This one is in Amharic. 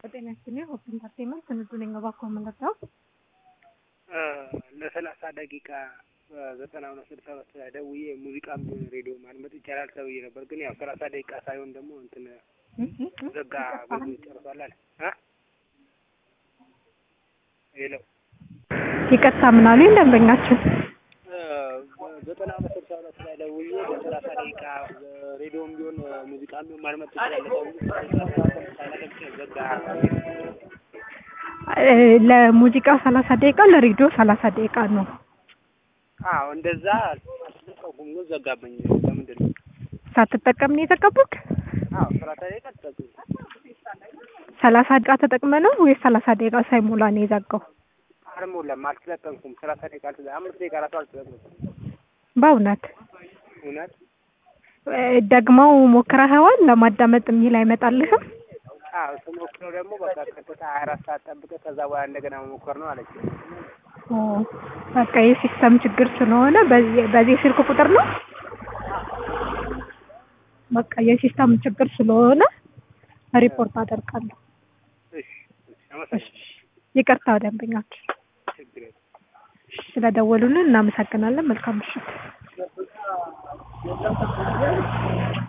ጤና ይስጥልኝ ሆፕ ኢንተርቴንመንት ስንዱ ነኝ። እባክዎ የምንረዳው ለሰላሳ ደቂቃ ዘጠና ሁለት ስልሳ ሁለት ላይ ደውዬ ሙዚቃም ሬዲዮ ማድመጥ ይቻላል ተብዬ ነበር። ግን ያው ሰላሳ ደቂቃ ሳይሆን ደግሞ እንትን ዘጋ ብዙ ጨርሷል አለ እ ሄሎ ይቅርታ ምን አሉኝ ደንበኛችን? ዘጠና ሁለት ስልሳ ሁለት ላይ ደውዬ ለሰላሳ ደቂቃ ሬዲዮም ቢሆን ሙዚቃም ቢሆን ማድመጥ ትችላለህ ተብዬ ሳይለቅ ዘጋ። ለሙዚቃው ሰላሳ ደቂቃ ለሬዲዮ ሰላሳ ደቂቃ ነው። አዎ እንደዛ አልተጠቀምኩም፣ ግን ዘጋብኝ። ለምንድን ነው? ሳትጠቀም ነው የተቀቡት? አዎ ሰላሳ ደቂቃ ተጠቅም ሰላሳ ደቂቃ ተጠቅመ ነው ወይስ ሰላሳ ደቂቃ ሳይሞላ ነው የዘጋው? አልሞላም፣ አልተጠቀምኩም። ሰላሳ ደቂቃ አልተ አምስት ደቂቃ ራሱ አልተጠቀምኩም። በእውነት እውነት ደግመው ሞክረኸዋል? ለማዳመጥ የሚል አይመጣልህም? አዎ ስሞክረው ደግሞ በቃ ቀጥታ ሀያ አራት ሰዓት ጠብቀህ ከዛ በኋላ እንደገና መሞከር ነው አለች። ኦ በቃ የሲስተም ችግር ስለሆነ በዚህ በዚህ ስልክ ቁጥር ነው። በቃ የሲስተም ችግር ስለሆነ ሪፖርት አደርጋለሁ። እሺ እሺ፣ አመሰግናለሁ። ይቅርታ ደንበኛችን ችግር የለም። ስለደወሉልን እናመሰግናለን። መልካም ምሽት።